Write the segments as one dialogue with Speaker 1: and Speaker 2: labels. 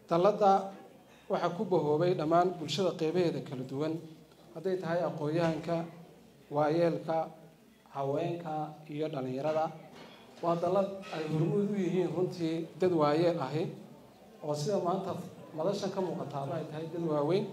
Speaker 1: dalladda waxaa ku bahoobay dhammaan bulshada qeybaheeda kala duwan hadday tahay aqoon-yahanka waayeelka haweenka iyo dhallinyarada waa dallad ay hormuud u yihiin runtii dad waayeel ahi oo sida maanta madashan ka muuqataaba ay tahay dad waaweyn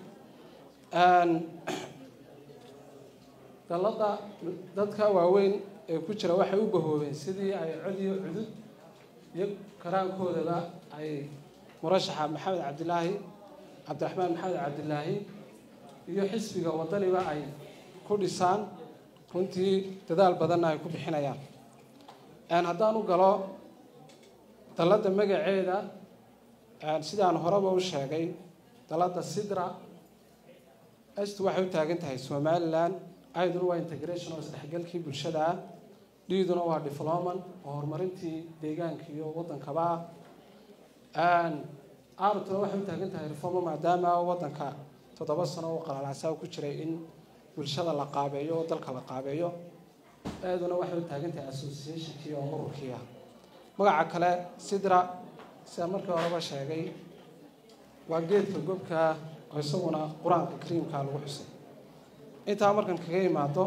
Speaker 1: dalladda dadka waaweyn ee ku jira waxay u bahoobeen sidii ay cod iyo cudud iyo karaankoodaba ay murashaxa maxamed cabdilaahi cabdiraxmaan maxamed cabdilaahi iyo xisbiga wadaniba ay ku dhisaan runtii dadaal badanna ay ku bixinayaan haddaan u galo dalladda magaceeda sidaan horeba u sheegay dalladda sidra stu waxay u taagan tahay somalilan iduna waa integration oo isdhexgalkii bulshada ah dhiiduna waa diploman oo horumarintii deegaanka iyo waddankaba ah artuna waxay u taagan tahay reformo maadaama waddanka toddoba sano oo qalalaasaa ku jiray in bulshada la qaabeeyo oo dalka la qaabeeyo eeduna waxay u taagan tahay associationkii oo ururkii ah magaca kale sidra sida markii horeba sheegay waa geedka gobka oo isaguna qur-aanka kariimka lagu xusay intaa markan kaga imaado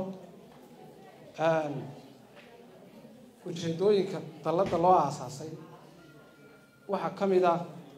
Speaker 1: ujeedooyinka dalladda loo aasaasay waxaa ka mid ah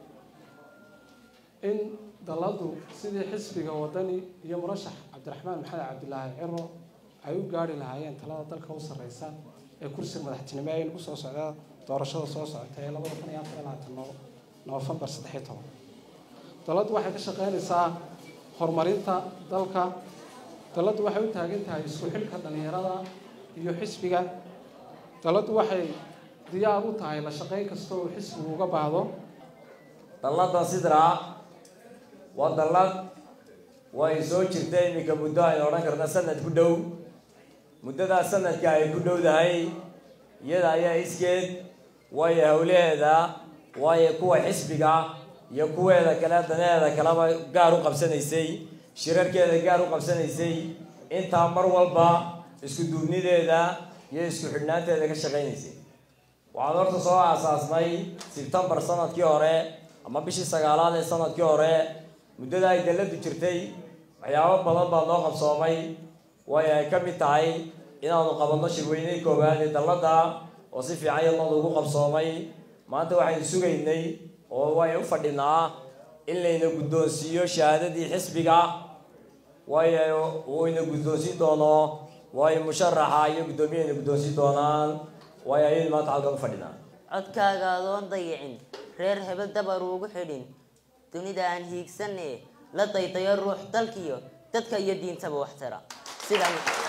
Speaker 1: in dalladdu sidii xisbiga wadani iyo murashax cabdiraxmaan maxamed cabdilaahi ciro ay u gaari lahaayeen talada dalka u sarreysa ee kursiga madaxtinimo ee nagu soo socda doorashada soo socota ee labada kun iyo afar iyo labaatan noofembar saddexiyo toban dalladdu waxay ka shaqeynaysaa horumarinta dalka dalladdu waxay u taagan tahay isku xilka dhallinyarada iyo xisbiga dalladdu waxay diyaar u tahay la shaqeyn kasta oo xisbigu uga baahdo
Speaker 2: dalladda sidraa waa dallad way soo jirta iminka muddo aynu odhan karna sanad ku dhow muddadaa sanadka ay ku dhowdahay iyada ayaa iskeed waayo howlaheeda waayo kuwa xisbiga iyo kuweeda kale daneeda kaleba gaar u qabsanaysay shirarkeeda gaar u qabsanaysay intaa mar walba isku duubnideeda iyo isku xidhnaanteeda ka shaqaynaysay waxaan horta soo aasaasnay sebtembar sanadkii hore ama bishii sagaalaad ee sanadkii hore muddada ay dalladu jirtay waxyaabo badan baa noo qabsoomay waayo ay ka mid tahay inaanu qabanno shirweyney koowaad ee dalladda oo si fiican yadnooda ugu qabsoomay maanta waxaynu sugaynay oo way u fadhinaa in layna guddoonsiiyo shahaadadii xisbiga waayo wayna guddoonsiin doono waayo musharaxa iyo guddoomiyayna guddoonsiin doonaan waayo ayaynu maanta halkan u fadhinaa
Speaker 3: codkaaga adoon dayicin reer hebel dabar ugu xidhin dunida aan hiigsanne la daydayo ruux dalkiyo dadka iyo diintaba wax tara sida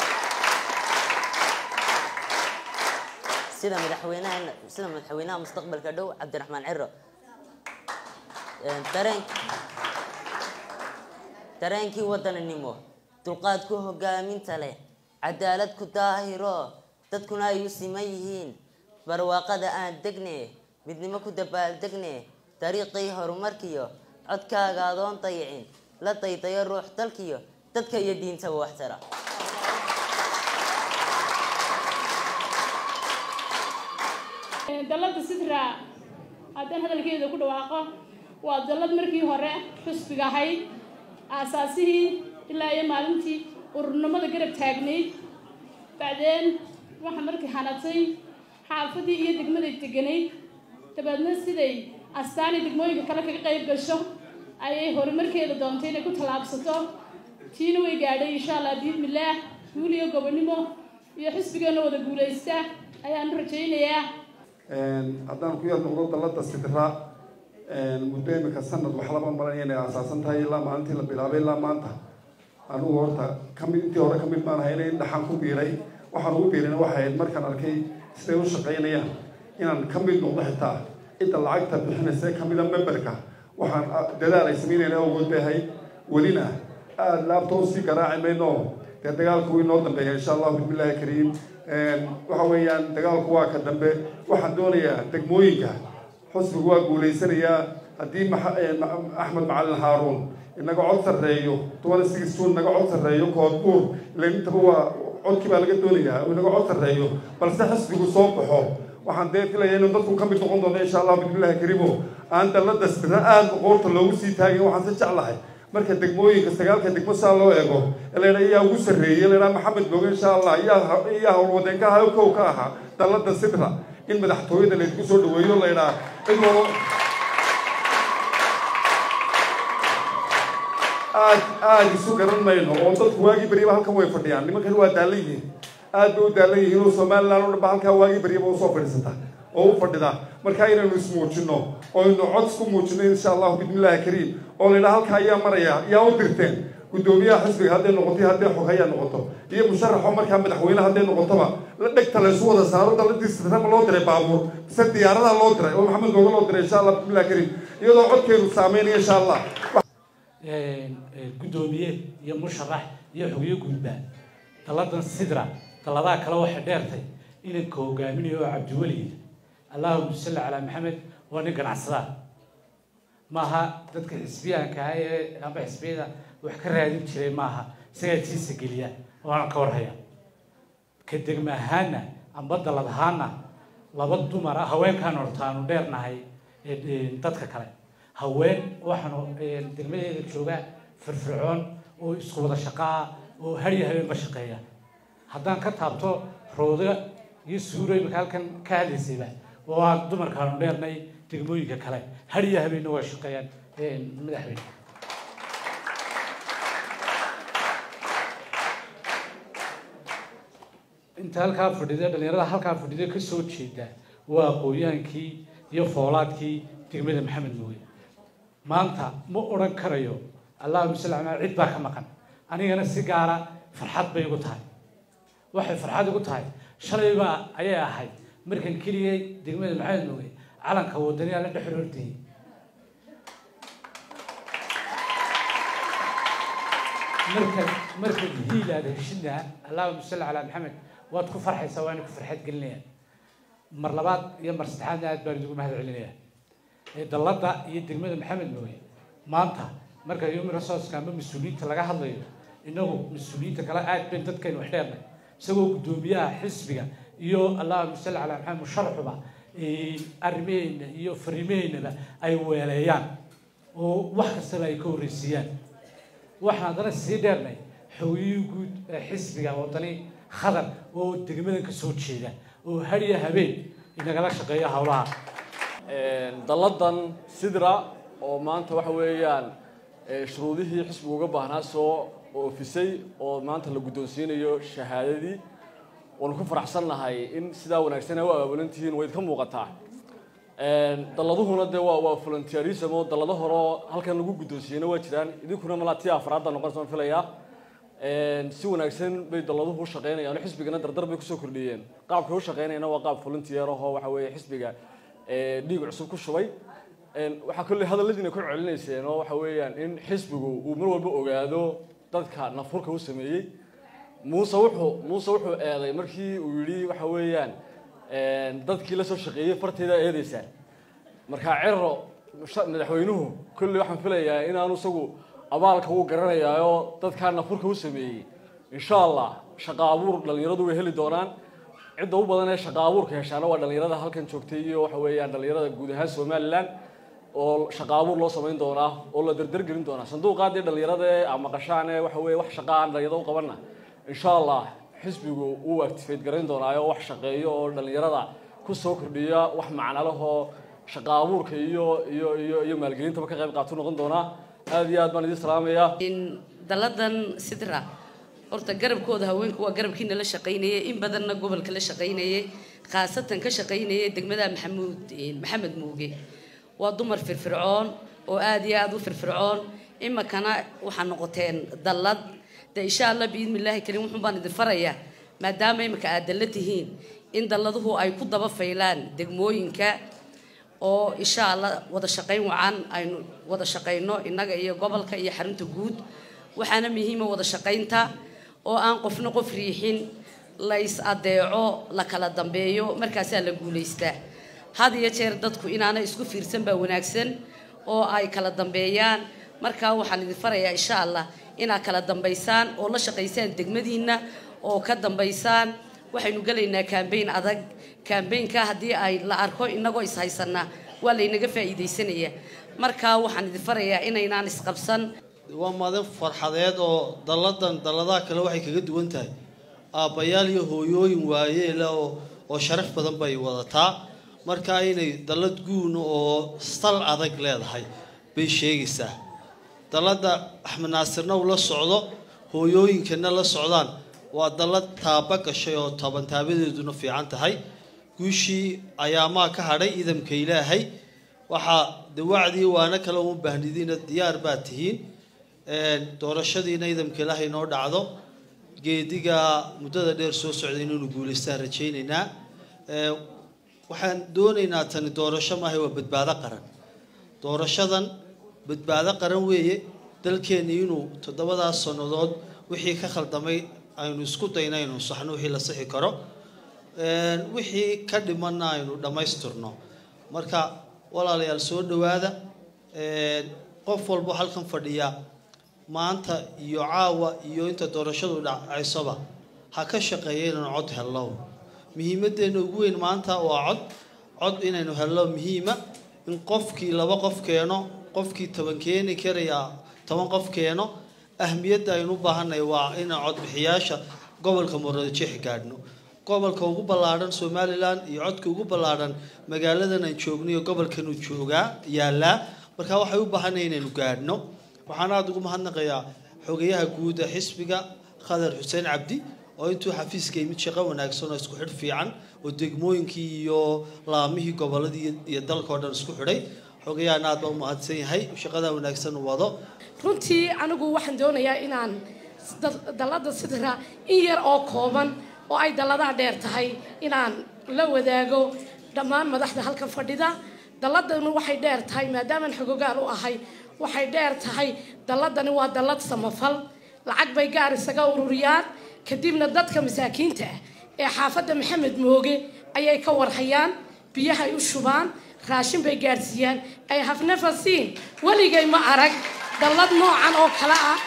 Speaker 3: sida madaxweynaha sida madaxweynaha mustaqbalka dhow cabdiraxmaan ciro dareen dareenkii wadaninimo dulqaad ku hogaaminta leh cadaalad ku daahiro dadkuna ay u siman yihiin barwaaqada aan degne midnimo ku dabaaldegne dariiqii horumarkiyo codkaaga adoon dayicin la daydayo ruux dalkiyo dadka iyo diintaba wax tara
Speaker 4: dalladda sidra haddaan hadalkeeda ku dhawaaqo waa dallad markii hore xusbiga ahayd aasaasihii ilaa iyo maalintii ururnimada garab taagnayd bacdeen waxaa markii hanatay xaafadii iyo degmaday deganayd dabeedna siday astaani degmooyinka kale kaga qayb gasho ayay horumarkeeda doontay inay ku tallaabsato tiina way gaadhay insha allah biidmillaah guul iyo gobonimo iyo xisbigeena wada guulaysta ayaanu rajaynayaa
Speaker 5: haddaan ku yar noqdo dalladda sidra muddo imika sanad wax laba malan inay aasaasan tahay ilaa maalintii la bilaabay ilaa maanta anugu horta kamid intii hore kamid baan ahay in dhaxan ku biiray waxaan ugu biirina waxay ahayd markaan arkay siday u shaqaynayaan inaan ka mid noqdo xitaa cidda lacagta bixinaysa kamida memberka waxaan dadaal ay samaynayna awood bay ahayd welina aada laabtoo sii garaaci mayno dee dagaalku wuu inoo dambeeya insha allahu bismillahi kariim waxa weeyaan dagaalku waa ka dambe waxaan doonayaa degmooyinka xusbigu waa guulaysanayaa haddii axmed macalin haaruun inaga cod sarreeyo twenty six june inaga cod sarreeyo koodbuur ila intaba waa codkii baa laga doonayaa inaga cod sarreeyo balse xisbigu soo baxo waxaan dee filaya inuu dadku ka mid noqon doono insha allah bismillahi kariimo aan dallada sidra aada qoorta loogu sii taagin waxaan si jeclahay marka degmooyinka sagaalka degmo saa loo eego ladha iyaa ugu sarreeyey ladhaa maxamed booge insha allah iyaa iyaa howlwadeenka ahaa kow ka ahaa dallada sidra in madaxtooyada laydinku soo dhaweeyo laydhaa cidoo aad aada isu garan mayno oo dadku waagii baryaba halkan way fadhiyaan nimankan waa daalan yihiin aad bay u daalan yihiin oo somaliland oo dhan ba halkaa waagii baryaba usoo fadhiisata oo u fadhida marka inaynu ismuujino oo aynu cod isku muujino insha allahu bismillahi kariim oo laydhaa halkaa ayaa maraya yaa u dirteen guddoomiyaha xisbiga hadday noqoto iyo hadday xoghayaa noqoto iyo musharaxo markaa madaxweyne hadday noqotoba la dhegta laysu wada saaro daladii sidrama loo diray baabuur mise diyaaradaha loo diray oo maxamed googa loo diray insha allah bismillahi kariim iyadoo codkeenu saameynaya insha allah
Speaker 6: guddoomiye iyo musharax iyo xogyo guudba dalladan sidra dalladaha kale waxay dheertay inanka hogaaminayo oo cabdiweliid allahuma salli calaa maxamed waa nin ganacsadaa maaha dadka xisbiyaanka ah ee amba xisbiyada wax ka raadin jiray maaha isagaa tiisa geliya waana ka warhaya ka degma ahaana amba dallad ahaana laba dumar ah haweenkaan hortaanu dheernahay dadka kale haween waxaanu degmadeeda jooga firfircoon oo isku wada shaqaa oo hariya habeenba shaqeeya haddaan ka taabto rooda iyo suuro imika halkan ka hadlaysayba oo aan dumarkaanu dheernay degmooyinka kale hariya habeenna waa shaqeeyaan madaxweyne inta halkaa fadhida dhalinyarada halkaa fadhida ka soo jeeda waa aqooyaankii iyo foolaadkii degmada maxamed mooye maanta ma odhan karayo allahuma salli calaa cid baa ka maqan anigana si gaara farxad bay igu tahay waxay farxad igu tahay shalaybaa ayay ahayd markan keligay degmada maxamed mooge calanka wadaniyaa la dhex roortayay marka marka hiil aad heshidna allahuma salli calaa maxamed waad ku farxaysaa waana ku farxad gelinayaan mar labaad iyo mar saddexaadna aad baan idigu mahad celinayaa dallada iyo degmada maxamed mooye maanta marka human resourceka ama mas-uuliyiinta laga hadlayo inagu mas-uuliyiinta kale aad bayn dadkaynu wax dheernay isagoo guddoomiyaha xisbiga iyo allahuma salli calaa maxamed musharaxuba arrimaheyna iyo fariimaheynaba ay weeleeyaan oo wax kastaba ay ka horreysiiyaan waxaan haddana sii dheernay xogiyii guud ee xisbiga wadani khadar oo degmadan ka soo jeeda oo hariya habeen inagala shaqeeya howlaha
Speaker 7: dalladan sidra oo maanta waxa weeyaan shuruudihii xisbiga uga baahnaa soo oofisay oo maanta la guddoonsiinayo shahaadadii waanu ku faraxsannahay in sidaa wanaagsan ay u abaabulan tihiin wayd ka muuqataa dalladuhuna dee waa waa volunteerism oo dallado horeo halkan lagu guddoonsiiyeyna waa jiraan idinkuna malaa tii afraadda noqonaysa waan filayaa si wanaagsan bay dalladuhu u shaqeynayaan xisbigana dardar bay kusoo kordhiyeen qaabkay u shaqeynayana waa qaab volunteer ahoo waxa weeye xisbiga dhiig cusub ku shubay waxaa kolley hadalladiina ku celinayseen oo waxa weeyaan in xisbigu uu mar walba ogaado dadka nafurka u sameeyey muuse wuxuu muuse wuxuu eeday markii uu yidhi waxa weeyaan dadkii la soo shaqeeyey farteeda eedeysaan markaa cero madaxweynuhu kolley waxaan filayaa inaanu isagu abaalka uu garanayaayo dadkaa nafurka u sameeyey insha allah shaqa abuur dhalinyaradu way heli doonaan cidda u badan ee shaqa abuurka heshaana waa dhalinyarada halkan joogtay iyo waxa weeyaan dhalinyarada guud ahaan somaliland oo shaqa abuur loo samayn doonaa oo la dardargelin doonaa sanduuqaadii dhalinyarada ee amaqashaan ee waxa weeye wax shaqa aan dhalinyarada u qabanna insha allah xisbigu uu activate garayn doonaayo wax shaqeeyo oo dhalinyarada ku soo kordhiya wax macnalahoo shaqa abuurka iyo iyo iyo iyo maalgelintaba ka qayb qaatu noqon doonaa aada iyo aad baan idin salaamayaa
Speaker 8: dalladan sidra horta garabkooda haweenku waa garabkiina la shaqaynayay in badanna gobolka la shaqaynayay khaasatan ka shaqaynayay degmada maxamuud maxamed muuge waa dumar firfircoon oo aada iyo aada u firfircoon imikana waxaa noqoteen dallad de insha allah biidni illaahi kariim wuxuun baan idin farayaa maadaama imika aad dalla tihiin in dalladuhu ay ku daba faylaan degmooyinka oo insha allah wada shaqayn wacan aynu wada shaqayno innaga iyo gobolka iyo xarunta guud waxaana muhiima wada shaqaynta oo aan qofna qof riixin la is adeeco la kala dambeeyo markaasaa la guulaystaa had iyo jeer dadku inaana isku fiirsan baa wanaagsan oo ay kala dambeeyaan markaa waxaan idin farayaa insha allah inaad kala dambaysaan oo la shaqaysaan degmadiinna oo ka dambaysaan waxaynu gelaynaa kambayn adag kambaynka haddii ay la arko inagoo ishaysanaa waa laynaga faa'iidaysanaya marka waxaan idin farayaa inaynaan isqabsan
Speaker 9: waa maalin farxadeed oo dalladan dalladaha kale waxay kaga duwan tahay aabbayaal iyo hooyooyin waayeela oo oo sharaf badan bay wadataa marka inay dallad guun oo sal adag leedahay bay sheegaysaa dalladda axmed naasirna uu la socdo hooyooyinkana la socdaan waa dallad taaba gashay oo toban taabadeeduna fiican tahay guushii ayaamaa ka hadhay idamka ilaahay waxaa de wacdii waana kale uma baahnidiina diyaar baad tihiin doorashadiina idamka ilaahay noo dhacdo geediga muddada dheer soo socday inaynu guulaystaan rajaynaynaa waxaan doonaynaa tani doorasho maahay waa badbaado qaran doorashadan badbaado qaran weeye dalkeenni inuu toddobadaas sannadood wixii ka khaldamay aynu isku dayna aynu saxno wixii la sixi karo wixii ka dhimanna aynu dhammaystirno marka walaalayaal soo dhowaada qof walbo halkan fadhiya maanta iyo caawa iyo inta doorashadu dhacaysoba ha ka shaqeeya inaynu cod hello muhiimadeenna ugu weyn maanta waa cod cod inaynu hello muhiima in qofkii laba qof keeno qofkii toban keeni karaya toban qof keeno ahmiyadda aynu u baahanay waa inaan codbixiyaasha gobolka muradjeex gaadhno gobolka ugu ballaadhan somalilan iyo codka ugu ballaadhan magaaladan aan joogno iyo gobolkanuu joogaa yaalaa marka waxay u baahanay inaynu gaadhno waxaan aada ugu mahadnaqayaa xogayaha guud ee xisbiga khadar xuseen cabdi oo intuu xafiiska yimid shaqo wanaagsan oo isku xidh fiican oo degmooyinkii iyo laamihii gobolladii iyo dalka oo dhan isku xidhay xogayahan aad baa u mahadsan yahay shaqadaa wanaagsan u wado
Speaker 10: runtii anigu waxaan doonayaa inaan dallada sidra in yar oo kooban oo ay dalladaa dheer tahay inaan la wadaago dhammaan madaxda halkan fadhida dalladanu waxay dheer tahay maadaamaan xogogaal u ahay waxay dheer tahay dalladani waa dallad samafal lacag bay gaar isaga ururiyaan kadibna dadka masaakiinta ah ee xaafadda maxamed mooge ayay ka warhayaan biyahay u shubaan raashin bay gaadhsiiyaan ay hafnafasiin weligay ma arag dallad noocan oo kale ah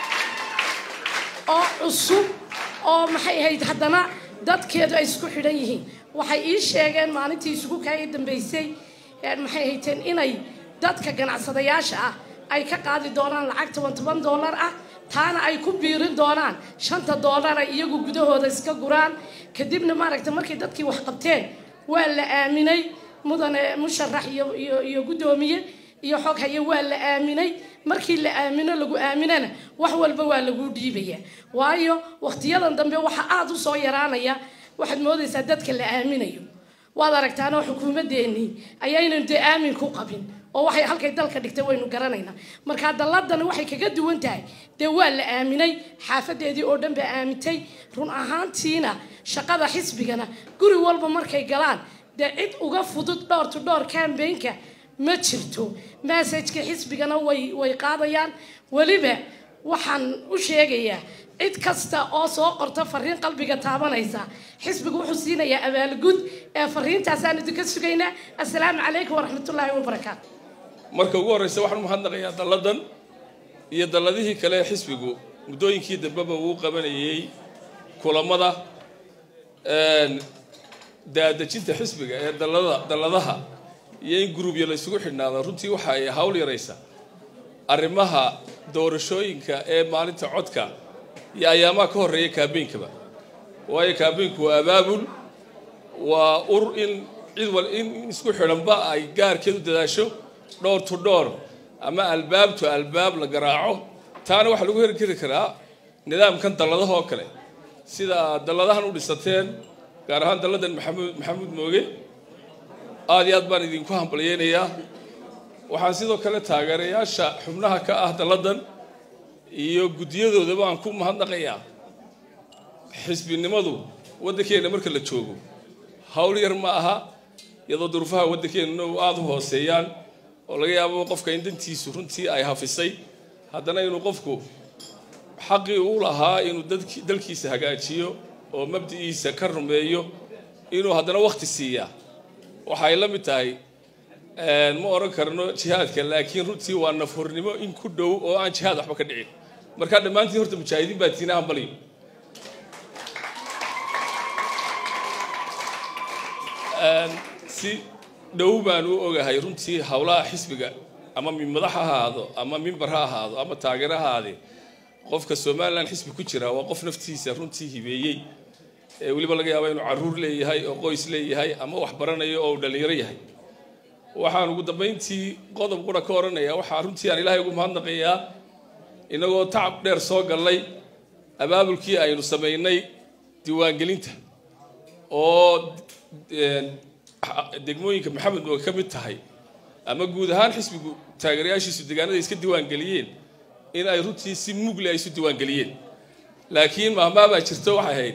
Speaker 10: oo cusub oo maxay ahayd haddana dadkeedu ay isku xidhan yihiin waxay ii sheegeen maalintii isugu kaa dambaysay maxay hayteen inay dadka ganacsadayaasha ah ay ka qaadi doonaan lacag toban toban dollar ah taana ay ku biirin doonaan shanta dollara iyagu gudahooda iska guraan kadibna maaragta markay dadkii wax qabteen waa la aaminay mudane musharax iyo iyo iyo guddoomiye iyo xog haye waa la aaminay markii la aamino lagu aaminana wax walba waa lagu dhiibaya waayo waqtiyadan dambe waxa aada u soo yaraanaya waxaad moodaysaa dadka la aaminayo waad aragtaanoo xukuumadeennii ayaynan dee aamin ku qabin oo waxay halkay dalka dhigtay waynu garanaynaa markaa dalladani waxay kaga duwan tahay dee waa la aaminay xaafadeedii oo dhan baa aamintay run ahaantiina shaqada xisbigana guri walba markay galaan dee cid uga fudud dhowr to dhowr kambaynka ma jirto massajka xisbigana way way qaadayaan weliba waxaan u sheegayaa cid kasta oo soo qorta fariin qalbiga taabanaysa xisbigu wuxuu siinayaa abaalgud ee fariintaasaan idinka sugaynaa assalaamu calaykum waraxmatullaahi wabarakaatu
Speaker 11: marka ugu horreysa waxaan u mahadnaqayaa dalladan iyo dalladihii kale ee xisbigu muddooyinkii dambeba uu qabanayay kulamada daadejinta xisbiga ee dallada dalladaha iyo in guruubya la isugu xidhnaado runtii waxa ay hawl yaraysa arrimaha doorashooyinka ee maalinta codka iyo ayaamaha ka horreeya kaabeynkaba waayo kaabeynku waa abaabul waa ur in cid wal in isku xidhanba ay gaarkeed u dadaasho dhowr to dhowr ama albaab to albaab la garaaco taana waxaa lagu hergeli karaa nidaamkan dalladaha oo kale sida aad dalladahan u dhisateen gaar ahaan dalladan maxamuud maxamuud mooge aada iyo aad baan idinku hambalyeynayaa waxaan sidoo kale taageerayaasha xubnaha ka ah dalladan iyo guddiyadoodaba aan ku mahadnaqayaa xisbinimadu waddankeenna marka la joogo hawl yar ma aha iyadoo duruufaha waddankeenna u aada u hooseeyaan oo laga yaabo qofka in dantiisu runtii ay hafisay haddana inuu qofku xaqii u lahaa inuu dadki dalkiisa hagaajiyo oo mabdi'iisa ka rumeeyo inuu haddana wakhti siiyaa waxay la mid tahay ma oran karno jihaadka laakiin runtii waa nafhornimo in ku dhow oo aan jihaad waxba ka dhicin markaa dhammaantiin horta mujaahidiin baa tiina hambalyo si dhow baan u ogahay runtii howlaha xisbiga ama min madax ha ahaado ama mimbar ha ahaado ama taageer ha ahaadee qofka somalilan xisbi ku jira waa qof naftiisa runtii hibeeyey ee weliba laga yaaba inuu caruur leeyahay oo qoys leeyahay ama wax baranayo oo uu dhallinyaro yahay waxaan ugu dambayntii qodob qura ka odhanaya waxaa runtii aan ilaahay ugu mahadnaqayaa inagoo tacab dheer soo gallay abaabulkii aynu samaynay diiwaangelinta oo degmooyinka maxamed oo ka mid tahay ama guud ahaan xisbigu taageerayaashiisu deegaanada iska diiwaangeliyeen in ay runtii si mugle ay isu diiwaangeliyeen laakiin mahmaa baa jirto waxay ahayd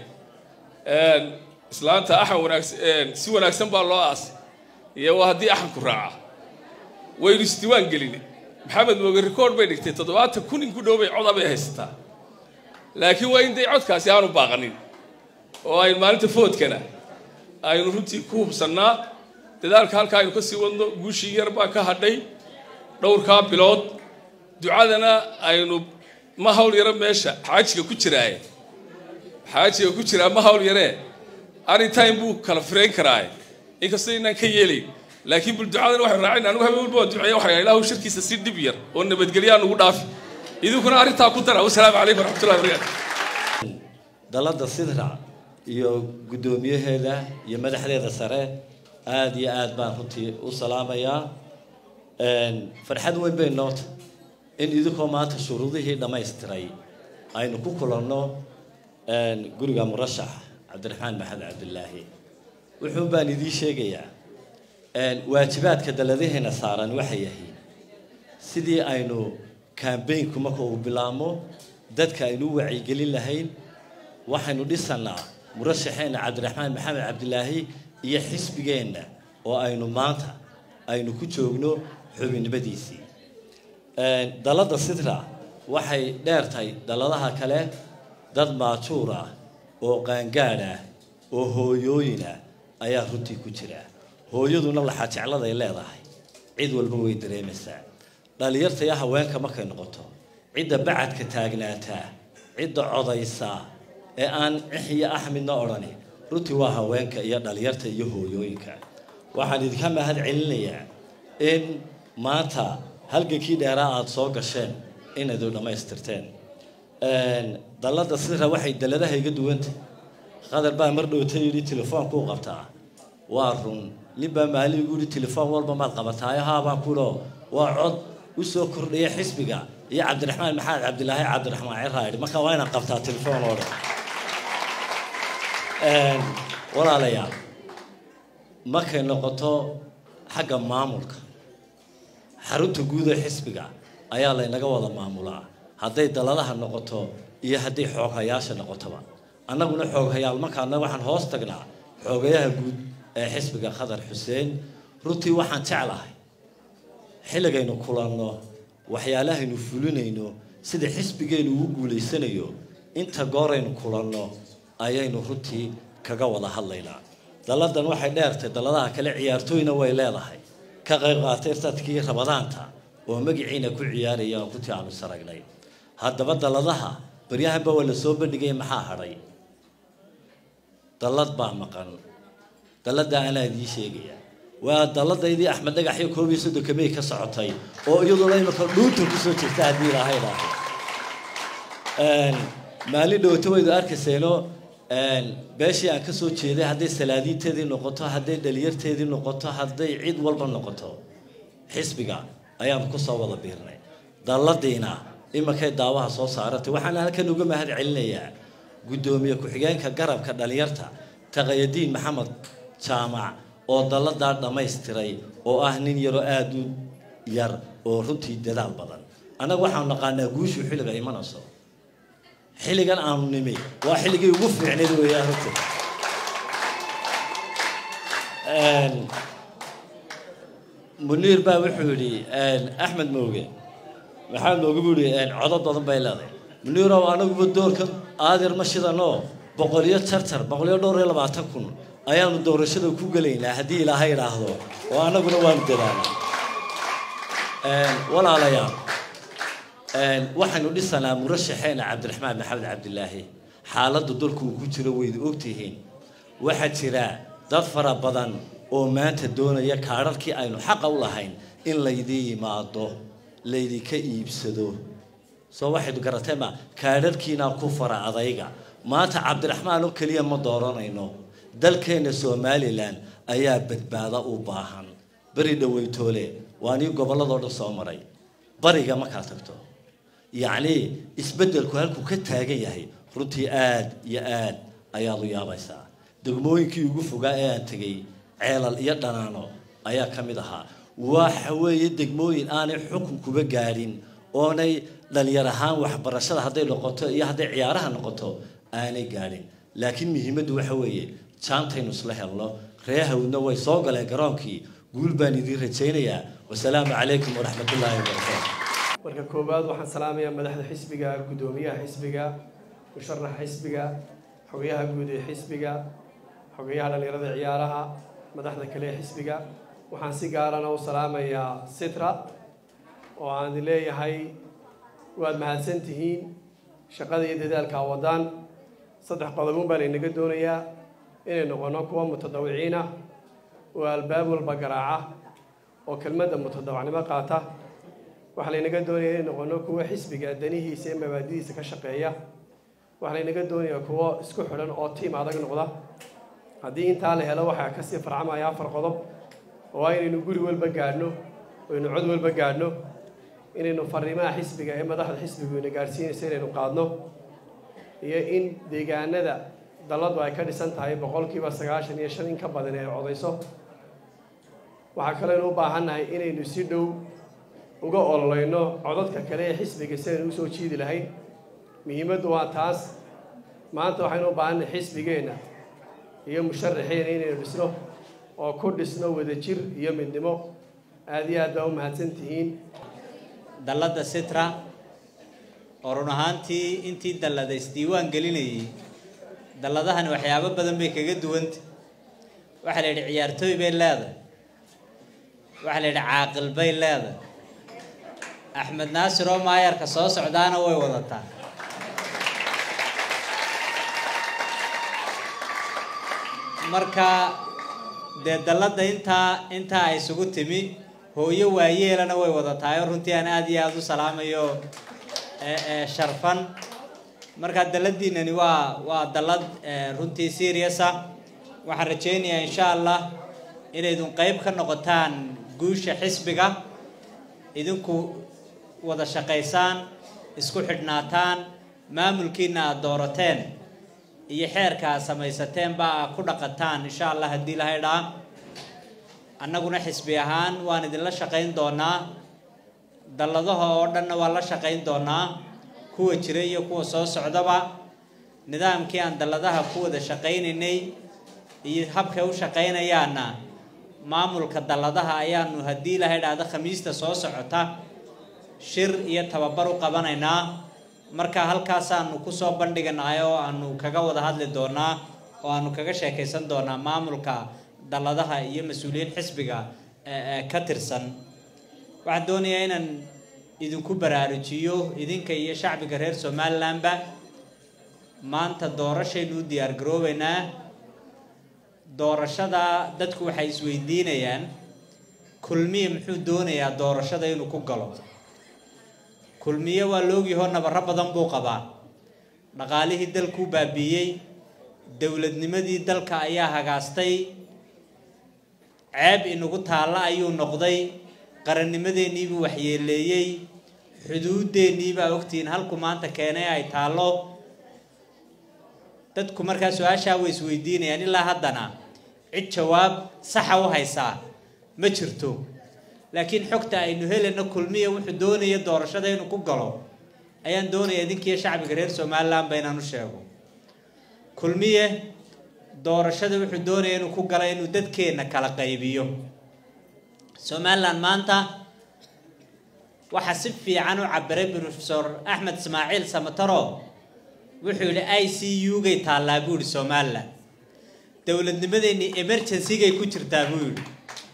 Speaker 11: islaanta axan wanaagsan si wanaagsan baa loo aasay iyo waa haddii axanku raaca waynu isdiiwaan gelin maxamed mooge record bay dhigtay toddobaatan kun in ku dhow bay coda bay haysataa laakiin waa in day codkaasi aanu baaqanin oo aynu maalinta foodkana aynu runtii ku hubsannaa dadaalka halkaa aynu ka sii wadno guushii yar baa ka hadhay dhowrkaa bilood ducadana aynu ma hawl yaro meesha xaajiga ku jiraaye xaajiga ku jiraa ma hawl yaree anytime buu kala firayn karaaye inkastoo inaan ka yeelayn laakiin bul ducadana waxay raacin anigu habeen walba waan duceeya waxay ilaahu shirkiisa si dhib yar oo nabadgelyaa nugu dhaafi idinkuna arrintaa ku dara wasalaamu calaykum waraxmatullahi wabarakaatu
Speaker 12: dalladda sidra iyo guddoomiyaheeda iyo madaxdeeda sare aada iyo aad baan runtii u salaamayaa farxad weyn bay noota in idinkoo maanta shuruudihii dhammaystiray aynu ku kulanno guriga murashax cabdiraxmaan maxamed cabdilaahi wuxuun baan idiin sheegayaa waajibaadka dalladaheena saaran waxay yahay sidii aynu kambaynku marka uu bilaabmo dadka aynu u wacyigelin lahayn waxaynu dhisannaa murashaxeenna cabdiraxmaan maxamed cabdilaahi iyo xisbigeenna oo aynu maanta aynu ku joogno xubinnimadiisii dalladda sidra waxay dheertahay dalladaha kale dad maajuur ah oo qaangaadh ah oo hooyooyin ah ayaa runtii ku jira hooyaduna laxaa jecladay leedahay cid walba way dareemaysaa dhallinyarta iyo haweenka markay noqoto cidda bacadka taagnaataa cidda codaysaa ee aan cix iyo axmidna odhani runtii waa haweenka iyo dhallinyarta iyo hooyooyinka waxaan idinka mahad celinayaa in maanta halgankii dheeraa aada soo gasheen inaydu dhammaystirteen dalladda sidra waxay dalladaha iga duwanta qadar baa mar dhowta yidhi telefoonku u qabtaa waa run nin baa maalin igu yidhi telefoon walba maad qabataayo haabaan kulo waa cod u soo kordhaya xisbiga iyo cabdiraxmaan maxamed cabdilaahi cabdiraxmaan ciraa yidhi marka waa inaan qabtaa telefoon oo dhan walaalayaal markay noqoto xagga maamulka xarunta guud ee xisbiga ayaa laynaga wada maamulaa hadday daladaha noqoto iyo hadday xooghayaasha noqotoba annaguna xooghayaal markaana waxaan hoos tagnaa xoogayaha guud ee xisbiga khadar xuseen runtii waxaan jeclahay xilligaynu kulanno waxyaalahaynu fulinayno sida xisbigeennu ugu guulaysanayo inta gooraynu kulanno ayaynu runtii kaga wada hadlaynaa dalladan waxay dheertay dalladaha kale ciyaartooyna way leedahay ka qayb qaatay sadkii rabadaanta oo magaciina ku ciyaaraya oo runtii aanu saragnay haddaba dalladaha baryahanba waa la soo bandhigay maxaa hadhay dallad baa maqan dalladda anaa idiin sheegaya waa dalladaydii axmed dhagaxyo koob iyo soddonka may ka socotay oo iyaduna imika dhuunta kusoo jirta haddii ilaahay dhaahay maalin dhowto waydu arkayseeno beeshii aan kasoo jeeday hadday salaadiinteedii noqoto hadday dhalinyarteedii noqoto hadday cid walba noqoto xisbiga ayaanu kusoo wada biirnay dalladiina iminkay daawaha soo saaratay waxaana halkan uga mahad celinayaa guddoomiye ku-xigeenka garabka dhalinyarta taqayadiin maxamed jaamac oo dalladaa dhammaystiray oo ah nin yaroo aada u yar oo runtii dadaal badan annaga waxaanu naqaanaa guushu xilliga imanayso xilligan aanu nimi waa xilligii ugu fiicnayd weeyaan runtii muniir baa wuxuu yidhi axmed mooge maxamed mooge buu yidhi codo badan bay leedahay muniirow anaguba doorkan aadir ma shidanoo boqoliyo tartar boqoliyo dhowr iyo labaatan kun ayaanu doorashada ku gelaynaa haddii ilaahay idhaahdo oo annaguna waanu dadaalaa walaalayaal waxaynu dhisanaa murashaxeena cabdiraxmaan maxamed cabdilaahi xaaladda dalku uu ku jiro waydu ogtihiin waxaa jira dad fara badan oo maanta doonaya kaadharkii aynu xaqa u lahayn in laydii yimaado laydinka iibsado soo waxaynu garatay ma kaadharkiinaa ku fara adayga maanta cabdiraxmaan oo keliya ma dooranayno dalkeenna somalilan ayaa badbaado u baahan beri dhaweytoole waa nii gobolladoo dhan soo maray bariga markaad tagto yacnii isbeddelku halkuu ka taagan yahay runtii aad iyo aad ayaad u yaabaysaa degmooyinkii ugu fogaa ee aan tegey ceelal iyo dhanaano ayaa ka mid ahaa waxa weeye degmooyin aanay xukun kuba gaadhin oonay dhalinyar ahaan waxbarashada hadday noqoto iyo hadday ciyaaraha noqoto aanay gaadhin laakiin muhiimaddu waxa weeye jaantaynu isla helno ree hawdna way soo galeen garoonkii guul baan idiin rajaynayaa wasalaamu calaykum waraxmatullaahi wabarakaatu
Speaker 13: marka koowaad waxaan salaamayaa madaxda xisbiga guddoomiyaha xisbiga musharaxa xisbiga xogayaha guud ee xisbiga xogayaha dhallinyarada ciyaaraha madaxda kale ee xisbiga waxaan si gaarana u salaamayaa sitra oo aan leeyahay waad mahadsan tihiin shaqada iyo dadaalka wadaan saddex qodobun baa laynaga doonayaa inay noqono kuwa mutadawiciin ah oo albaab walba garaaca oo kelmadda mutadawacnimo qaata waxaa laynaga doonaya inay noqono kuwa xisbiga danihiisa iyo mabaadidiisa ka shaqeeya waxaa laynaga doonayaa kuwo isku xidhan oo tiim adag noqda haddii intaa la helo waxaa kasii farcamaya afar qodob oo inaynu guri walba gaadhno aynu cod walba gaadhno inaynu fariimaha xisbiga ee madaxda xisbigu ina gaadhsiinaysa inaynu qaadno iyo in deegaanada dalladu ay ka dhisan tahay boqolkiiba sagaashan iyo shan in ka badan ay codayso waxaa kaleynu u baahannahay inaynu si dhow uga ololeyno codadka kale ee xisbiga si aynu usoo jiidi lahayn muhiimaddu waa taas maanta waxaynu u baahannahay xisbigeenna iyo musharaxeena inaynu dhisno oo ku dhisno wadajir iyo midnimo aada iyo aad baa u mahadsan tihiin
Speaker 14: dalladda sitra oo run ahaantii intii dallada isdiiwaan gelinayay dalladahani waxyaabo badan bay kaga duwanta waxaa la yidhi ciyaartooy bay leedahay waxaa la yidhi caaqil bay leedahay axmed naasir oo maayarka soo socdaana way wadataa marka dee dalladda intaa intaa ay isugu timi hooyo waayeelana way wadatahay oo runtii aan aada iyo aada u salaamayo sharfan marka dalladiinani waa waa dallad runtii serious ah waxaan rajaynayaa insha allah inaydun qeyb ka noqotaan guusha xisbiga idinku wada shaqaysaan isku xidhnaataan maamulkiina aada doorateen iyo xeerka aad samaysateen baa aad ku dhaqataan insha allah haddii lahay dhaa annaguna xisbi ahaan waan idinla shaqayn doonaa dalladaha oo dhanna waan la shaqayn doonaa kuwa jira iyo kuwa soo socdaba nidaamkii aan dalladaha ku wada shaqaynaynay iyo habkay u shaqaynayaanna maamulka dalladaha ayaanu haddii lahay dhahda khamiista soo socota shir iyo tababar u qabanaynaa marka halkaasaanu kusoo bandhiganahay oo aanu kaga wada hadli doonaa oo aanu kaga sheekaysan doonaa maamulka dalladaha iyo mas-uuliyiin xisbiga ka tirsan waxaan doonayaa inaan idinku baraarujiyo idinka iyo shacbiga reer somalilandba maanta doorashaynu u diyaar garoobeynaa doorashada dadku waxay isweydiinayaan kulmiye muxuu doonayaa doorashada inuu ku galo kulmiye waa loogyahoo nabaro badan buu qabaa dhaqaalihii dalkuu baabiiyey dowladnimadii dalka ayaa hagaastay ceeb inagu taalla ayuu noqday qarannimadeenniibuu waxyeeleeyey xuduudeenniibaa ogtihiin halku maanta keenay ay taallo dadku markaa su-aashaa way isweydiinayaan ilaa haddana cid jawaab saxa u haysaa ma jirto laakiin xogta aynu helayno kulmiya wuxuu doonaya doorashada inuu ku galo ayaan doonaya idinkiiyo shacbiga reer somalilandba inaan u sheego kulmiye doorashada wuxuu doonaya inuu ku galo inuu dadkeenna kala qaybiyo somaliland maanta waxaa si fiican u cabiray profesor axmed ismaaciil samataro wuxuu yidhi i c u gay taallaa buu yihi somaliland dowladnimadeenni emergencygay ku jirtaa buu yidhi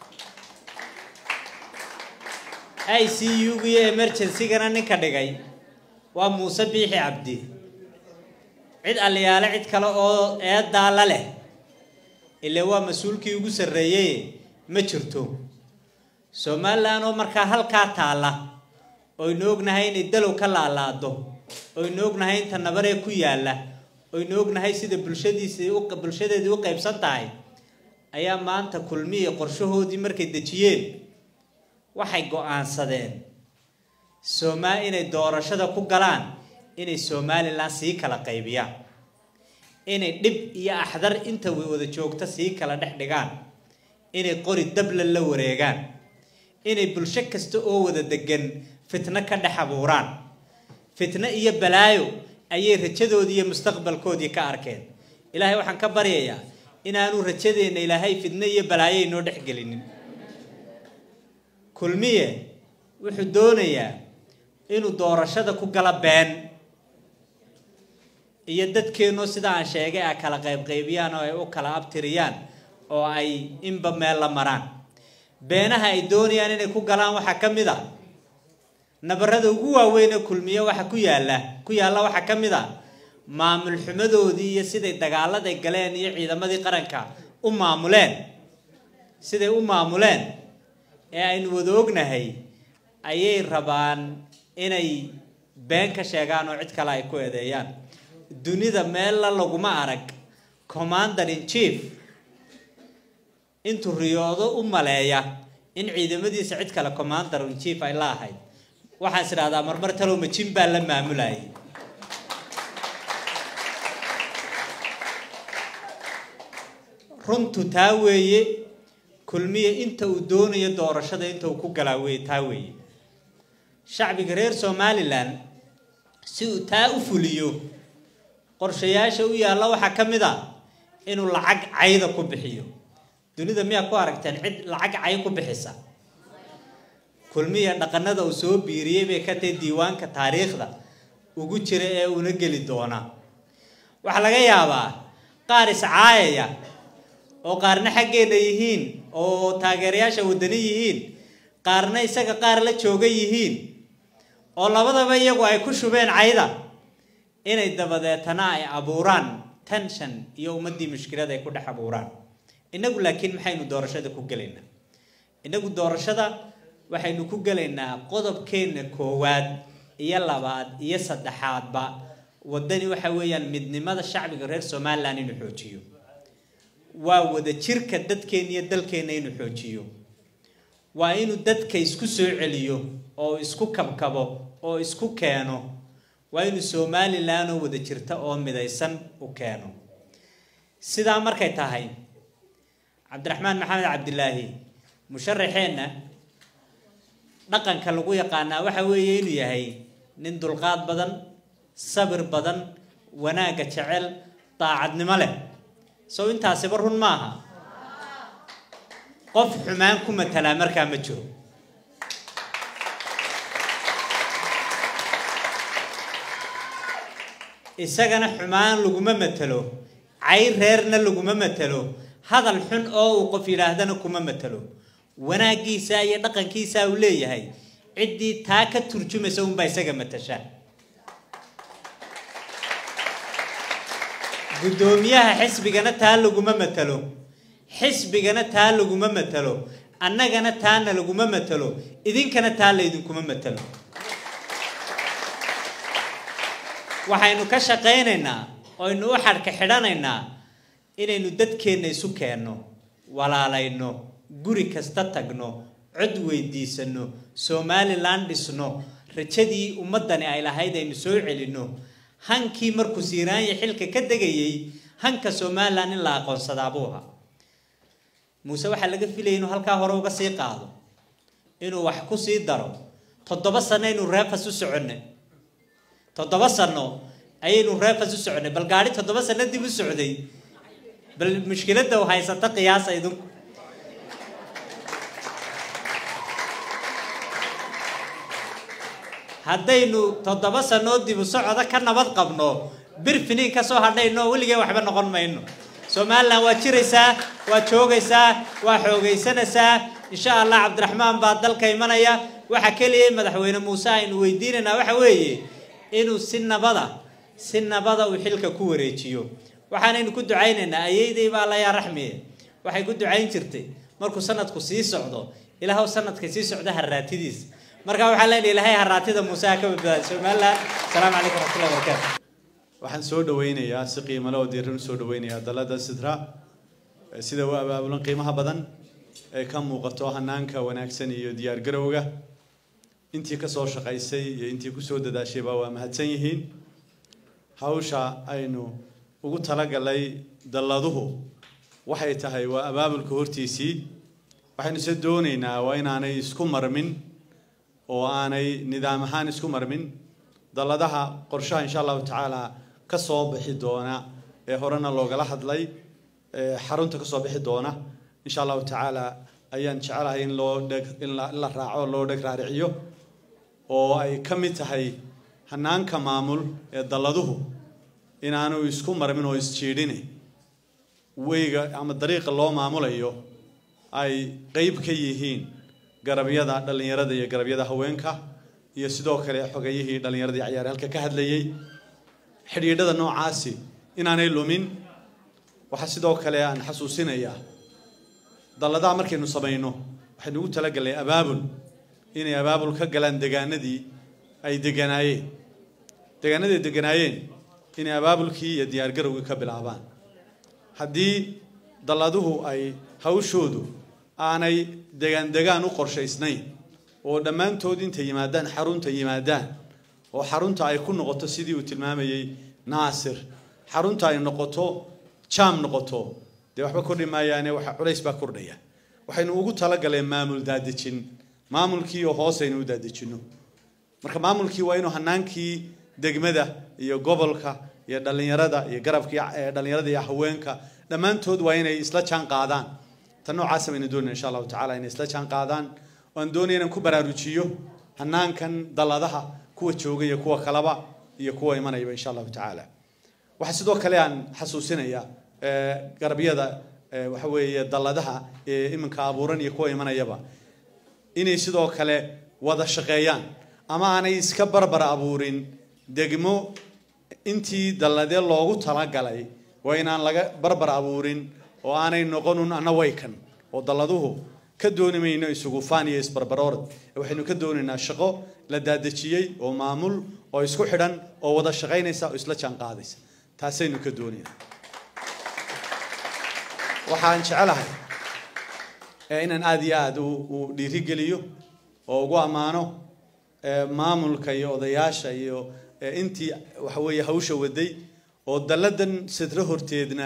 Speaker 14: i c u ga iyo emergencygana ninka dhigay waa muuse biixi cabdi cid aliyaale cid kale oo eedaa la leh ile waa mas-uulkii ugu sarreeyey ma jirto somalilan oo markaa halkaa taalla oynu ognahay inay dalow ka laalaado oynu ognahay inta nabaree ku yaalla oynu ognahay sida bulshadiisii bulshadeedii u qaybsan tahay ayaa maanta kulmiya qorshahoodii markay dejiyeen waxay go-aansadeen somaa inay doorashada ku galaan inay somalilan sii kala qaybiyaan inay dhib iyo axdar inta wada joogta sii kala dhex dhigaan inay qori dabla la wareegaan inay bulsho kasta oo wada degan fitno ka dhex abuuraan fitno iyo balaayo ayay rajadoodii iyo mustaqbalkoodii ka arkeen ilaahay waxaan ka baryayaa inaanu rajadeenna ilaahay fitno iyo balaayo inoo dhex gelinin kulmiye wuxuu doonayaa inuu doorashada ku gala been iyo dadkeennoo sida aan sheegay a kala qaybqaybiyaan oo ay u kala abtiriyaan oo ay inba meel la maraan beenaha ay doonayaan inay ku galaan waxaa ka mid a nabarada ugu waaweyn ee kulmiye waxa ku yaalla ku yaalla waxaa ka mid a maamul xumadoodii iyo siday dagaaladay galeen iyo ciidamadii qaranka u maamuleen siday u maamuleen ee aynu wada ognahay ayay rabaan inay been ka sheegaan oo cid kale ay ku eedeeyaan dunida meella laguma arag commander in chief intuu riyoodo u maleeya in ciidamadiisa cid kale commander in chief ay la ahayd waxaan is idhahdaa marmar talow majin baa la maamulayay runtu taa weeye kulmiye inta uu doonayo doorashada inta uu ku galaa weye taa weeye shacbiga reer somalilan si uu taa u fuliyo qorshayaasha u yaalla waxaa ka mid a inuu lacag cayda ku bixiyo dunida miyaa ku aragteen cid lacag cay ku bixisa kulmiya dhaqanada uu soo biiriyey bay ka tahay diiwaanka taariikhda ugu jira ee una geli doona waxaa laga yaabaa qaar iscaayaya oo qaarna xaggeena yihiin oo taageerayaasha wadani yihiin qaarna isaga qaar la jooga yihiin oo labadaba iyagu ay ku shubeen cayda inay dabadeetana ay abuuraan tension iyo ummaddii mushkilada ay ku dhex abuuraan innagu laakiin maxaynu doorashada ku gelaynaa innagu doorashada waxaynu ku gelaynaa qodobkeenna koowaad iyo labaad iyo saddexaadba waddani waxa weeyaan midnimada shacbiga reer somalilan inuu xoojiyo waa wada jirka dadkeenna iyo dalkeenna inuu xoojiyo waa inuu dadka isku soo celiyo oo isku kabkabo oo isku keeno waa inuu somalilan oo wada jirta oo midaysan u keeno sidaa markay tahay cabdiraxmaan maxamed cabdilaahi musharaxeenna dhaqanka lagu yaqaanaa waxa weeye inuu yahay nin dulqaad badan sabir badan wanaagga jecel daacadnimo leh sow intaasiba run maaha qof xumaan ku matalaa markaa ma jiro isagana xumaan laguma matalo cay reerna laguma matalo hadal xun oo uu qof yidhaahdana kuma matalo wanaaggiisa iyo dhaqankiisa uu leeyahay ciddii taa ka turjumaysa unbaa isaga matasha guddoomiyaha xisbigana taa laguma matalo xisbigana taa laguma matalo annagana taana laguma matalo idinkana taa laydinkuma matalo waxaynu ka shaqaynaynaa oynu u xadhka xidhanaynaa inaynu dadkeenna isu keenno walaalayno guri kasta tagno cod weydiisano somalilan dhisno rajadii ummaddani ay lahayd aynu soo celinno hankii markuu siiraanya xilka ka degayay hanka somalilan in la aqoonsadaa buu ahaa muuse waxaa laga filayay inuu halkaa hore uga sii qaado inuu wax ku sii daro toddoba sano aynu reefas u soconnay toddoba sano ayaynu reefas u soconnay bal gaadhi toddoba sano dib u socday bal mushkiladda u haysata qiyaasa idinku haddaynu toddoba sanoo dibu socoda ka nabad qabno bir finiin ka soo hadhayno weligee waxba noqon mayno somalilan waa jiraysaa waa joogaysaa waa xoogaysanaysaa insha allah cabdiraxmaan baa dalka imanaya waxa keliya madaxweyne muuse aynu weydiinaynaa waxa weeye inuu si nabada si nabada uu xilka ku wareejiyo waxaanaynu ku ducaynaynaa ayeyday baa alla yaa raxmiye waxay ku ducayn jirtay markuu sanadku sii socdo ilaahow sanadka sii socda haraatidiis marka waxaa leenahay ilaahay haraatida muuse ha ka badbaada somaliland asalaamu calaykum waraxmatullahi wabarakaatu
Speaker 15: waxaan soo dhaweynayaa si qiimale oo diiran usoo dhaweynayaa dalada sidra ee sida u abaabulan qiimaha badan ee ka muuqato hanaanka wanaagsan iyo diyaargarowga intii kasoo shaqaysay iyo intii kusoo dadaashayba waa mahadsan yihiin hawsha aynu ugu talagalay dalladuhu waxay tahay waa abaabulka hortiisii waxaynu se doonaynaa waa inaanay isku marmin oo aanay nidaam ahaan isku marmin dalladaha qorshaha insha allahu tacaala ka soo bixi doona ee horena loogala hadlay ee xarunta ka soo bixi doona insha allahu tacaala ayaan jecelahay in loo dheg in la in la raaco loo dheg raariciyo oo ay ka mid tahay hanaanka maamul ee dalladuhu inaanu isku marmin oo isjiidhine weyga ama dariiqa loo maamulayo ay qeyb ka yihiin garabyada dhallinyarada iyo garabyada haweenka iyo sidoo kale xogayihii dhallinyaradii cayaar halka ka hadlayay xidhiidhada noocaasi inaanay lumin waxaa sidoo kale aan xasuusinayaa dalladaha markaynu samayno waxaynu ugu talagalnay abaabul inay abaabul ka galaan degaanadii ay deganaayeen degaanadii ay deganaayeen inay abaabulkii iyo diyaargarowgii ka bilaabaan haddii dalladuhu ay hawshoodu aanay degaan degaan u qorshaysnayn oo dhammaantood intay yimaadaan xarunta yimaadaan oo xarunta ay ku noqoto sidii uu tilmaamayey naasir xarunta ay noqoto jaam noqoto dee waxba kordhi maayaane waxa culays baa kordhaya waxaynu ugu talagaleen maamul daadejin maamulkii oo hoos aynu u daadejinno marka maamulkii waa inuu hanaankii degmada iyo gobolka iyo dhallinyarada iyo garabkii dhallinyarada iyo haweenka dhammaantood waa inay isla jaan qaadaan tan noocaasa baynu doonayna insha allahu tacala inay isla jaan qaadaan waan doonaya inaan ku baraarujiyo hanaankan dalladaha kuwa jooga iyo kuwa kalaba iyo kuwa imanayaba insha allahu tacaala waxaa sidoo kale aan xasuusinayaa garabyada waxa weeye dalladaha ee iminka abuuran iyo kuwa imanayaba inay sidoo kale wada shaqeeyaan ama aanay iska barbar abuurin degmo intii dalladee loogu talagalay waa inaan laga barbar abuurin oo aanay noqonun anna waykan oo dalladuhu ka dooni mayno isugufaan iyo isbarbaroorad waxaynu ka doonaynaa shaqo la daadejiyey oo maamul oo isku xidhan oo wada shaqaynaysa oo isla jaan qaadaysa taasaynu ka doonaynaa waxaan jecelahay inaan aada iyo aada u dhiirigeliyo oo ugu ammaano maamulka iyo odayaasha iyo intii waxa weeye hawsha waday oo dalladan sidro horteedna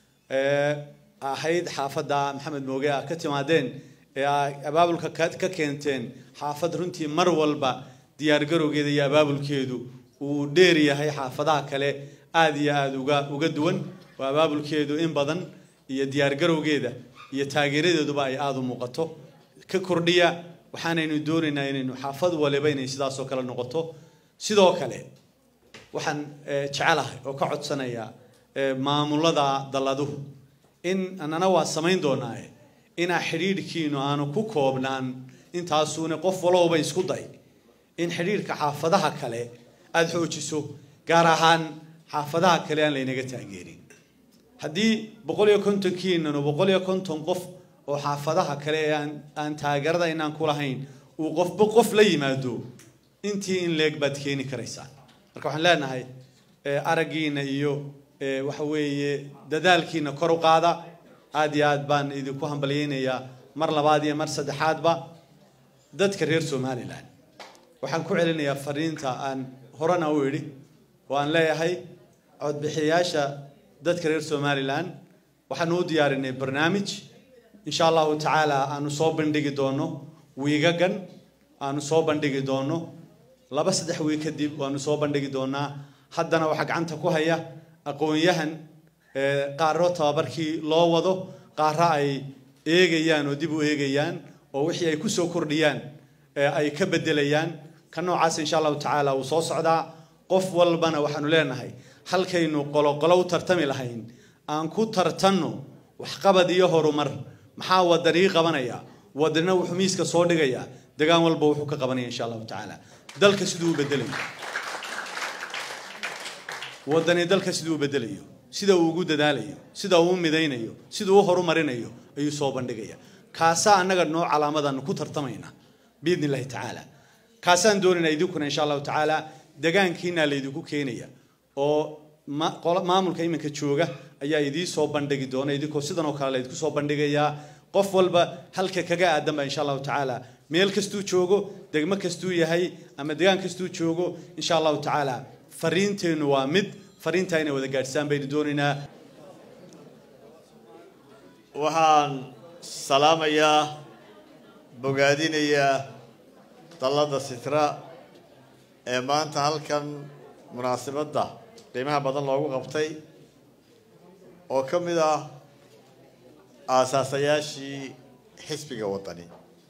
Speaker 15: ahayd xaafadda maxamed mooge ah ka timaadeen ee abaabulka ka keenteen xaafad runtii mar walba diyaargarowgeeda iyo abaabulkeedu uu dheer yahay xaafadaha kale aada iyo aada uga uga duwan oo abaabulkeedu in badan iyo diyaargarowgeeda iyo taageeradeeduba ay aada u muuqato ka kordhiya waxaanaynu doonaynaa inaynu xaafad waliba inay sidaasoo kale noqoto sidoo kale waxaan jecelahay oo ka codsanayaa maamulada dalladuhu in annana waa samayn doonaaye inaa xidhiidhkiinu aanu ku koobnaan intaasuuna qof walowba isku day in xidhiidhka xaafadaha kale aada xoojiso gaar ahaan xaafadaha kale aan laynaga taageerin haddii boqol iyo kontonkiinanu boqol iyo konton qof oo xaafadaha kale ee aan aan taageerada inaan ku lahayn uu qofba qof la yimaado intii in leeg baad keeni karaysaan marka waxaan leenahay araggiina iyo waxa weeye dadaalkiina kor u qaada aada iyo aad baan idinku hambalyeynayaa mar labaad iyo mar saddexaadba dadka reer somalilan waxaan ku celinayaa fariinta aan horena u idhi oo aan leeyahay codbixiyayaasha dadka reer somalilan waxaanu u diyaarinay barnaamij insha allahu tacaala aanu soo bandhigi doono wiigagan aanu soo bandhigi doono laba saddex wiig kadib waanu soo bandhigi doonaa haddana waxaa gacanta ku haya aqoon-yahan qaaro tababarkii loo wado qaara ay eegayaan oo dib u eegayaan oo wixii ay kusoo kordhiyaan ay ka bedelayaan ka noocaas insha allahu tacaala uu soo socdaa qof walbana waxaanu leenahay halkaynu qoloqolo u tartami lahayn aan ku tartanno waxqabad iyo horumar maxaa wadanii qabanaya wadana wuxuu miiska soo dhigaya degaan walba wuxuu ka qabanaya insha allahu tacaala dalka siduu u bedelayo wadani dalka siduu u bedelayo sida uu ugu dadaalayo sida uu u midaynayo sida uu u horumarinayo ayuu soo bandhigaya kaasaa annaga noo calaamadaanu ku tartamayna biidni illaahi tacaala kaasaan doonaynaa idinkuna insha allahu tacaala degaankiina laydinku keenaya oo ma- qola- maamulka iminka jooga ayaa idii soo bandhigi doona idinkoo sidan oo kale laydinku soo bandhigayaa qof walba halka kaga aadan ba insha allahu tacaala meel kastuu joogo degmo kastuu yahay ama degaan kastuu joogo insha allahu tacaala fariinteennu waa mid fariintaa inay wada gaadhsaan baynu doonaynaa
Speaker 16: waxaan salaamayaa bogaadinayaa dallada sitra ee maanta halkan munaasabadda qiimaha badan loogu qabtay oo ka mid ah aasaasayaashii xisbiga waddani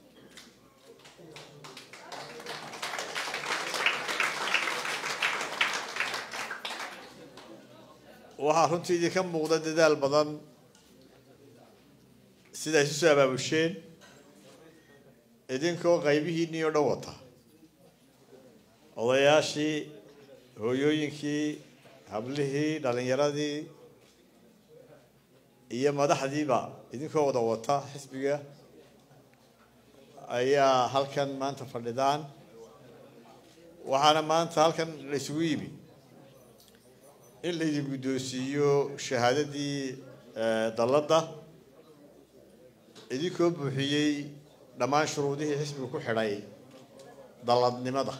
Speaker 16: waxaa runtii idinka muuqda dadaal badan sida isu soo abaabusheen idinkoo qaybihiinnii oo dhan wata odayaashii hooyooyinkii hablihii dhallinyaradii iyo madaxdiiba idinkoo wada wata xisbiga ayaa halkan maanta fadhidaan waxaana maanta halkan la isugu yimi in laydin guddoonsiiyo shahaadadii eh, dalladda idinkoo buuxiyey dhammaan shuruudihii xisbiga ku xidhay dalladnimada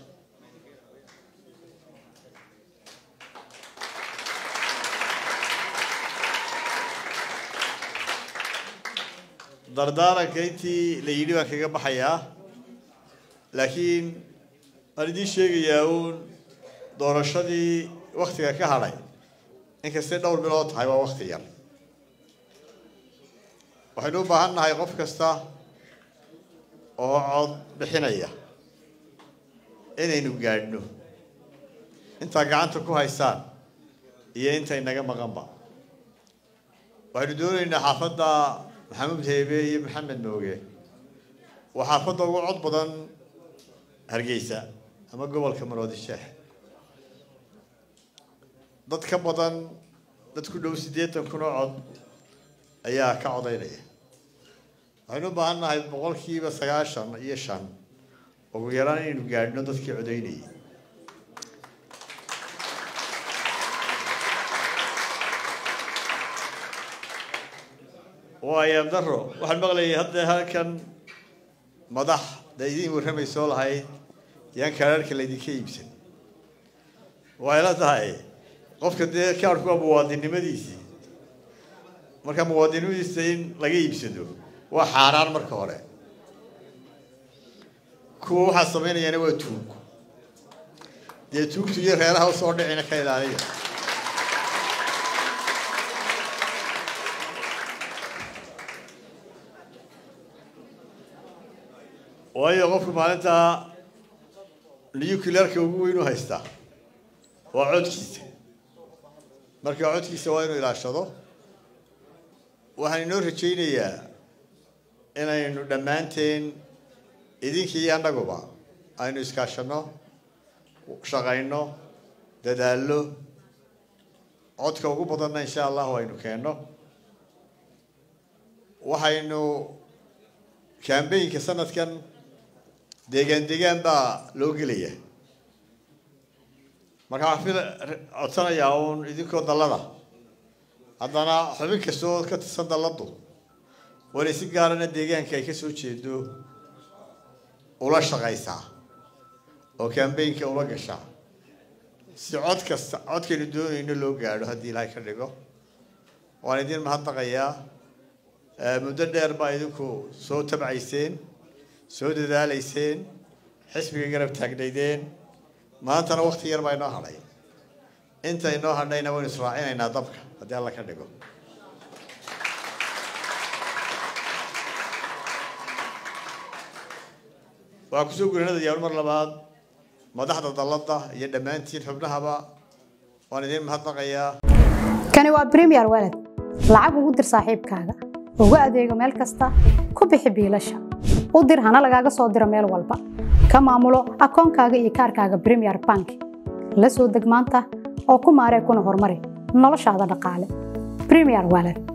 Speaker 16: dardaaranka intii la yidhi baan kaga baxayaa laakiin waan idiin sheegayaa uun doorashadii waktiga ka hadhay inkastay dhowr bilood tahay waa wakti yar waxaynu u baahan nahay qof kasta oo cod bixinaya inaynu gaadhno intaa gacanta ku haysaan iyo intay naga maqanba waxaynu doonaynaa xaafadda maxamuud heebe iyo maxamed mooge waa xaafadda ugu cod badan hargeysa ama gobolka maroodi sheex dad ka badan dad ku dhow siddeetan kun oo cod ayaa ka codaynaya waxaynu u baahan nahay boqolkiiba sagaashan iyo shan ugu yaraan inaynu gaadhno dadkii codaynayay waayo daro waxaan maqlayay hadda halkan madax da idiin warramay soo lahayd yaan kaararka laydinka iibsan waxay la tahay qofka dee kaarku waa muwaadinnimadiisii marka muwaadinnimadiisa in laga iibsado waa xaaraan marka hore kuwa waxaa samaynayaana waa tuug dee tuugtu iyo reeraha usoo dhicina ka ilaaliya waayo qofku maalinta nuclearka ugu weyn u haystaa waa codkiisa marka codkiisa waa inuu ilaashado waxaan inoo rajaynayaa inaynu dhammaanteen idinkii iyo annaguba aynu iskaashanno shaqayno dadaallo codka ugu badanna insha allahu aynu keenno waxaynu kambaynka sanadkan deegaan deegaan baa loo gelaya marka waxaan fil codsanayaa uun idinkoo dallada haddana xubin kastoo ka tirsan dalladdu waa inay si gaarana deegaanka ay ka soo jeedo ula shaqaysaa oo kambaynka ula gashaa si cod kasta codkaynu doonayno loo gaadho haddii ilaahay ka dhigo waan idin mahadnaqayaa muddo dheer baa idinku soo tabcayseen soo dadaalayseen xisbiga garab taagnaydeen maantana wakti yar baa inoo hadhay inta inoo hadhayna waynu israacinaynaa dabka haddii alla ka dhigo waxaan kusoo gurinadayaa mar labaad madaxda dalladda iyo dhammaantiin xubnahaba waan idiin mahadnaqayaa
Speaker 17: kani waa premier walad lacag ugu dir saaxiibkaaga ugu adeego meel kasta ku bixi biilasha u dir hana lagaaga soo diro meel walba ka maamulo akoonkaaga iyo kaarkaaga premier bank la soo deg maanta oo ku maaree kuna horumari noloshaada dhaqaale premier wallet